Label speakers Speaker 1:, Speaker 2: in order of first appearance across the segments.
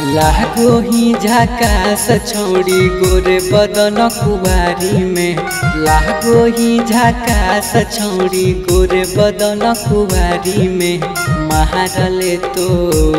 Speaker 1: लागो ही झकास छौड़ी गोरे बदन कुवारी में लागो ही झकास छौड़ी गोरे बदन कुवारी में महारले तो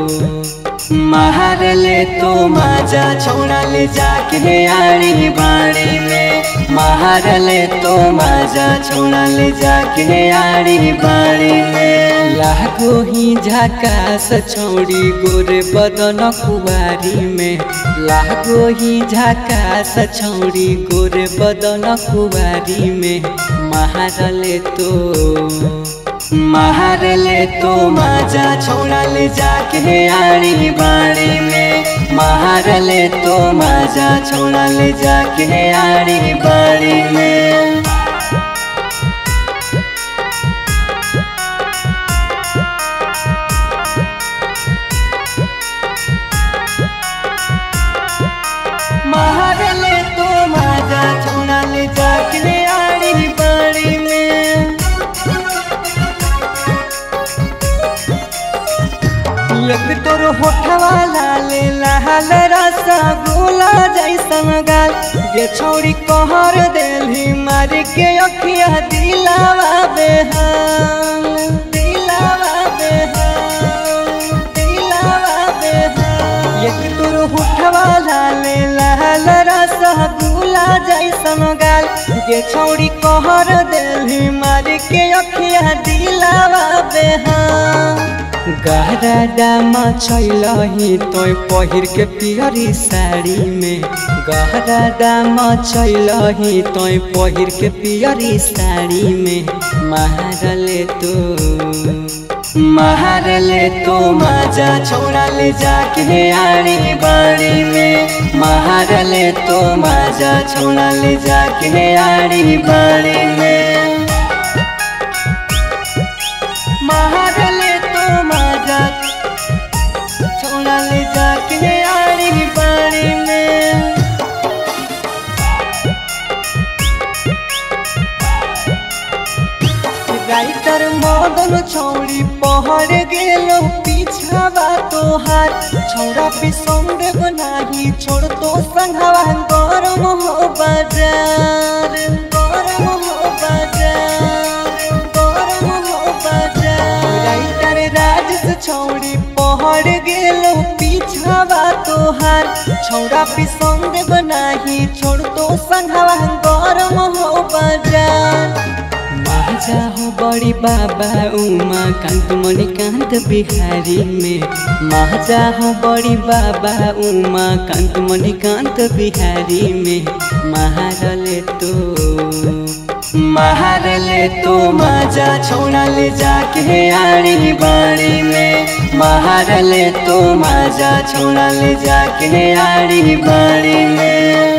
Speaker 1: महारले तो माजा छौड़ाले जाके आड़ी बाड़ी में महारले तो माजा छौड़ाले जाके आड़ी बाड़ी में लागो ही झकास छौड़ी गोरे बदन कुवारी में लागो ही झकास छौड़ी गोरे बदन कुवारी में महारले तो महारले तो माजा छौड़ाले जाके आड़ी बाड़ी में महारले तो माजा छौड़ाले जाके आड़ी बाड़ी में महारले तो माजा छौड़ाले जाके आड़ी बाड़ी में एक तोर होठवा लाले लाल रसा गोला जैसन गाल ये छौरी कहर देली मार के अखिया दिलावा बेहाल दिलावा बेहाल दिलावा बेहाल एक तोर होठवा लाले लाल रसा गोला जैसन गाल ये छौरी कहर देली मार के अखिया दिलावा बेहाल गहरा दामा छैलही तोय पहिर के पियरी साड़ी में गहरा दामा छैलही तोय पहिर के पियरी साड़ी में महारले तो महारले तो माजा छोड़ाले जाके आड़ी बाड़ी में महारले तो माजा छोड़ाले जाके आड़ी बाड़ी में महारले तो माजा छोड़ाले जाके आड़ी बाड़ी में राइटर मदन छौड़ी पहर गेलो पीछावा तोहार छौड़ा बिसंग बनाही छोड़ तो संघवा गरम हो बाजार गरम हो बाजार गरम हो बाजार राइटर राजेश छौड़ी पहर गेलो पीछावा तोहार छौड़ा बिसंग बनाही छोड़ तो संघवा गरम हो बाजार माजा हो बड़ी बाबा उमा कांत मणिकांत बिहारी में माजा हो बड़ी बाबा उमा कांत मणिकांत बिहारी में महारले तो महारले तो माजा छोड़ाले जाके आड़ी बाड़ी में महारले तो माजा छोड़ाले जाके आड़ी बाड़ी में